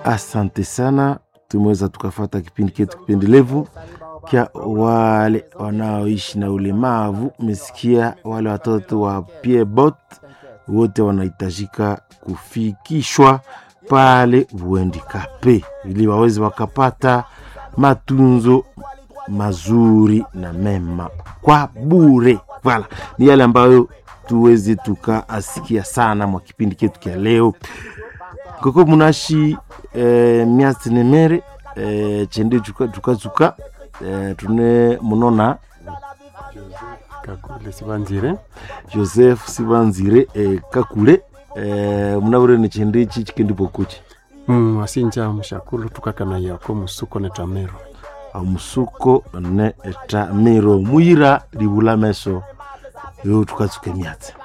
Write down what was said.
Asante sana, tumeweza tukafata kipindi chetu kipendelevu kya wale wanaoishi na ulemavu. Mesikia wale watoto wa Piebot wote wanahitajika kufikishwa pale Buendikape ili waweze wakapata matunzo mazuri na mema kwa bure. Voilà, ni yale ambayo tuweze tukaasikia sana mwa kipindi chetu kya leo koko munashi eh, miasi nemere eh, chende chukachuka eh, tune munona kakule sibanzire joseph sibanzire eh, kakule eh, munabure ni chende ichi chikendi pokuchi mm, asinja mushakulu tukakana yako musuko netamero amusuko ne etamiro muyira libula meso yo tukatsuke miatsi